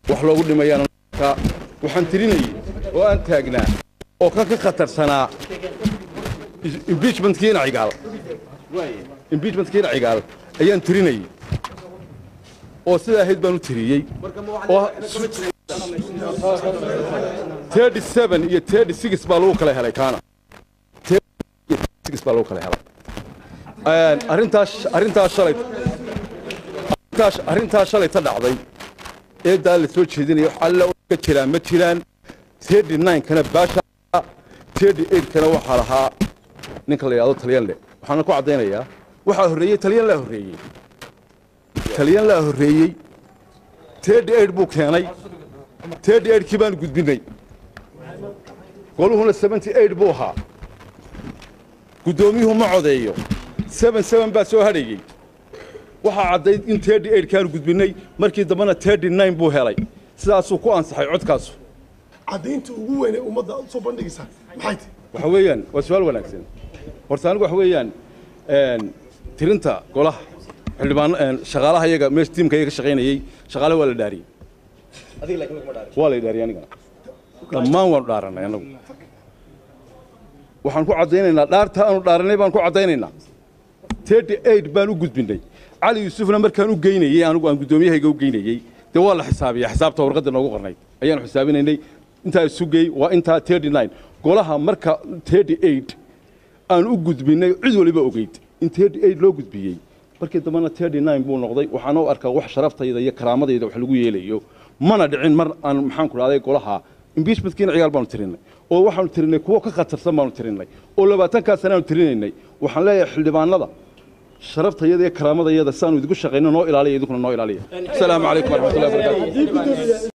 wax loogu dhimayaan waxaan tirinayay oo aan taagnaa oo kan ka khatarsanaa impeachmentkiina cigaal impeachmentkiina cigaal ayaan tirinayay oo sidaa ahayd baan u tiriyey oo thirty seven iyo thirty six baa lagu kala helay kaana six baa lagu kala helay arrintaas arrintaas shalay arrintaas arrintaas shalay ta dhacday eedaa la soo jeedinaya wax alla ka jiraan ma jiraan thirty nine kana baasha thirty eight kana waxaa lahaa ninka la yidhahdo talyan le waxaana ku caddaynayaa waxaa horreeyey talyan laa horreeyey talyan laa horreeyey thirty eight buu keenay thirty eight kii baanu gudbinay goluhuna seventy eight buu ahaa guddoomiyuhu ma codeeyo seven seven baa soo hadhayey waxaa caddayd in thirty eight kaanu gudbinay markii dambena thirty nine buu helay sidaasuu ku ansaxay codkaasu caddaynta ugu weyn ee ummadda aad soo bandhigaysaa maxay tahay waxa weeyaan waa su-aal wanaagsan horta anigu waxa weeyaan tirinta golaha xildhibaan shaqaalaha iyaga meesha tiimka iyaga ka shaqaynayey shaqaalaha waa la dhaariyey waa la dhaariyey anigana dhammaan waanu dhaaranay anagu waxaan ku caddaynaynaa dhaarta aanu dhaaranay baan ku caddaynaynaa thirty eight baan u gudbinay cali yuusufna markaan u geynayey anigu aan guddoomiyahayga u geynayey dee waa la xisaabiya xisaabta warqadda noogu qornayd ayaanu xisaabinaynay intaa isu geey waa intaa thirty nine golaha marka thirty eight aan u gudbinay cid waliba ogeyd in thirty eight loo gudbiyey markii dambena thirty nine buu noqday waxaana u arkaa wax sharaftayda iyo karaamadayda wax lagu yeelayo mana dhicin mar aan maxaan ku dhahday golaha impeachmentkiina ciyaal baanu tirinay oo waxaanu tirinay kuwo ka khatarsan baanu tirinay oo labaatankaa sanaanu tirinaynay waxaan leeyahay xildhibaanada sharaftayada iyo karaamadayada siaanu idigu shaqayno noo ilaaliya idinkuna noo ilaaliya asalaamu calaykum waraxmatullahi wabarakatu